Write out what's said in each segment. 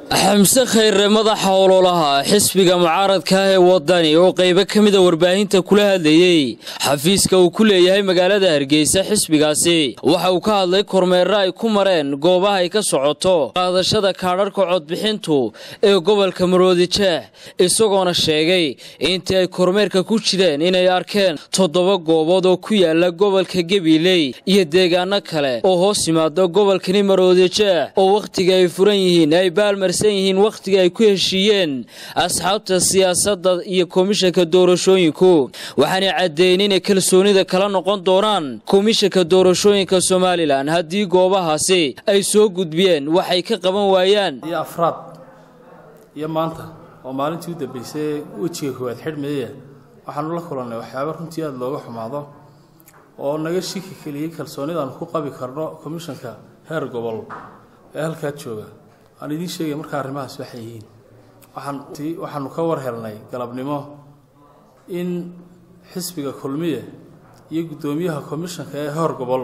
xamse khayre madaxa ololaha xisbiga mucaaradka ah ee wadani oo qaybo ka mida warbaahinta kula hadlayey xafiiska uu ku leeyahay magaalada hargeysa xisbigaasi waxa uu ka hadlay kormeerro ay ku mareen goobaha ay ka socoto qaadashada kaadharhka codbixintu ee gobolka maroodijeex isagoona sheegay intii ay kormeerka ku jireen inay arkeen toddoba goobood oo ku yaala gobolka gabiley iyo deegaano kale oo hoos yimaado gobolkani maroodijeex oo wakhtiga ay furan yihiin ay baalmarsan yihiin wakhtiga ay ku heshiiyeen asxaabta siyaasadda iyo komishanka doorashooyinku waxaanay caddeeyeen inay kalsoonida kala noqon doonaan komishanka doorashooyinka somalilan haddii goobahaasi ay soo gudbiyeen waxay ka qaban waayaan iyo afraad iyo maanta oo maalintii u dambeysay wejiga koowaad xidhmeeya waxaanu la kulannay waxyaaba runtii aada looga xumaado oo naga shiki keliyey kalsoonidaanu ku qabi karno komishanka heer gobol ee halkaa jooga aan idiin sheegay markaa arrimahaas waxay yihiin waxaan waxaanu ka war helnay galabnimo in xisbiga kulmiye iyo guddoomiyaha komishanka ee heer gobol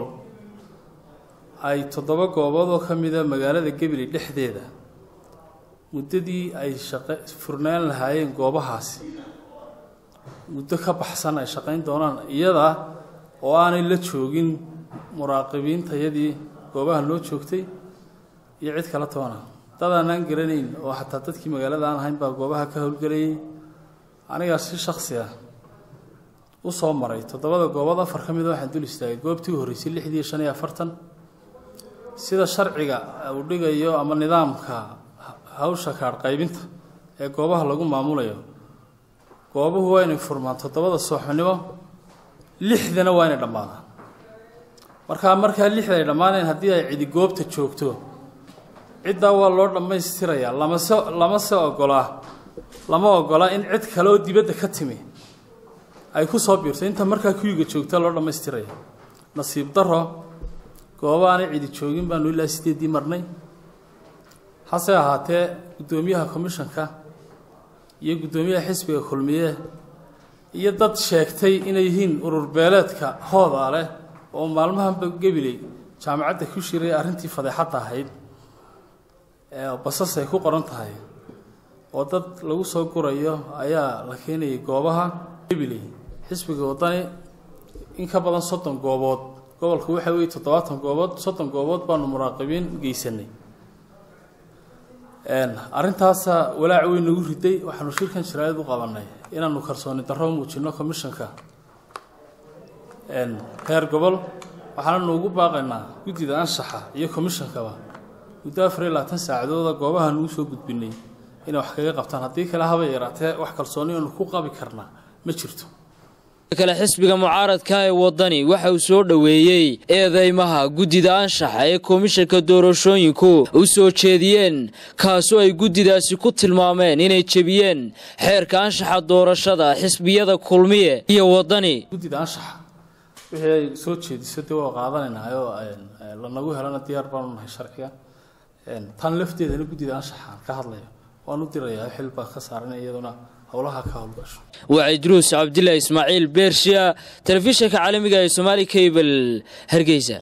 ay toddoba goobood oo ka mida magaalada gebili dhexdeeda muddadii ay shaqe furnaan lahaayeen goobahaasi muddo ka baxsan ay shaqayn doonaan iyada oo aanay la joogin muraaqibiintayadii goobaha loo joogtay iyo cid kala toona dad aanaan garanayn oo xataa dadkii magaalada aan ahayn baa goobaha ka howlgelayay anigaa si shaksi ah u soo maray toddobada goobood afar ka mida waxaan dul istaagay goobtii u horreysay lixdii shan iyo afartan sida sharciga uu dhigayo ama nidaamka hawsha kaadh qaybinta ee goobaha lagu maamulayo goobuhu waa inay furmaan toddobada sooxnimo lixdana waa inay dhammaadaan markaa markaa lixda ay dhammaaneen haddii ay cidi goobta joogto ciddaa waa loo dhammaystirayaa lamase lamase ogolaa lama ogola in cid kale oo dibadda ka timi ay ku soo biirto inta markaa kuyiga joogta loo dhammaystiraya nasiib daro gooba aanay cidi joogin baanu ilaa sideeddii marnay hase ahaatee guddoomiyaha komishanka iyo guddoomiyaha xisbiga kulmiye iyo dad sheegtay inay yihiin urur beeleedka hoodaa leh oo maalmahanba gebiley jaamacadda ku shiray arrintii fadeexadda ahayd basas ay ku qoran tahay oo dad lagu soo gurayo ayaa la keenayay goobaha gebiley xisbiga waddani in ka badan soddon goobood gobolku waxa weeye toddobaatan goobood soddon goobood baanu muraaqibiin geysanay arrintaasa walaac weyn nagu riday waxaanu shirkan jaraayad u qabanay inaanu kalsooni darro muujino commishanka heer gobol waxaananu ugu baaqaynaa guddida anshaxa iyo commishankaba muddo afar iyo labaatan saacadooda goobaha nugu soo gudbinay inay wax kaga qabtaan haddii kale haba yaraatee wax kalsooni aanu ku qabi karnaa ma jirto kale xisbiga mucaaradka ee wadani waxa uu soo dhoweeyey eedeymaha guddida anshaxa ee komishanka doorashooyinku u soo jeediyeen kaasoo ay guddidaasi ku tilmaameen inay jebiyeen xeerka anshaxa doorashada xisbiyada kulmiye iyo wadani guddida anshaxa wixii ay soo jeediso dee waa qaadanaynaa oo lanagu helana diyaar baanu nahay sharciga tan lafteedana guddida anshaxa ka hadlayo waan u dirayaa xil baa ka saaranay iyaduna howlaha ka howlgasho waa idruus cabdilaahi ismaaciil beershiya telefishinka caalamiga ee somaali cable hargeysa